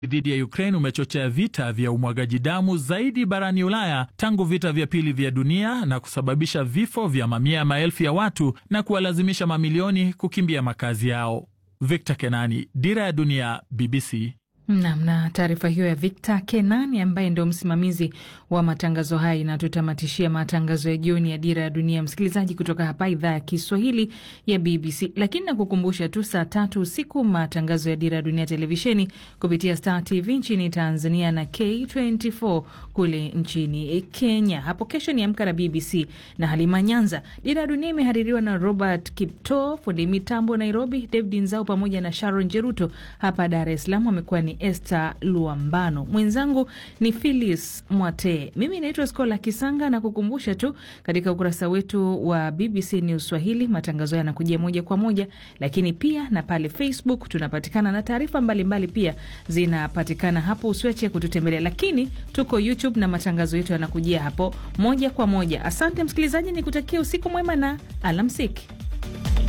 dhidi ya Ukraine umechochea vita vya umwagaji damu zaidi barani Ulaya tangu vita vya pili vya dunia na kusababisha vifo vya mamia ya maelfu ya watu na kuwalazimisha mamilioni kukimbia makazi yao. Victor Kenani, Dira ya Dunia, BBC. Nam na taarifa hiyo ya Victor Kenani ambaye ndio msimamizi wa matangazo haya inatutamatishia matangazo ya jioni ya Dira ya Dunia, msikilizaji, kutoka hapa idhaa ya Kiswahili ya BBC. Lakini nakukumbusha tu, saa tatu usiku matangazo ya Dira ya Dunia televisheni kupitia Star TV nchini Tanzania na K24 kule nchini Kenya. Hapo kesho ni Amka na BBC na Halima Nyanza. Dira ya Dunia imehaririwa na Robert Kipto, fundi mitambo Nairobi, David Nzao pamoja na Sharon Jeruto. Hapa Dar es Salaam amekuwa ni Esther Luambano, mwenzangu ni Phyllis Mwate, mimi naitwa Skola Kisanga na kukumbusha tu katika ukurasa wetu wa BBC News Swahili matangazo yanakujia moja kwa moja, lakini pia na pale Facebook tunapatikana na taarifa mbalimbali pia zinapatikana hapo, usiache kututembelea. Lakini tuko YouTube na matangazo yetu yanakujia hapo moja kwa moja. Asante msikilizaji, nikutakia usiku mwema na alamsiki.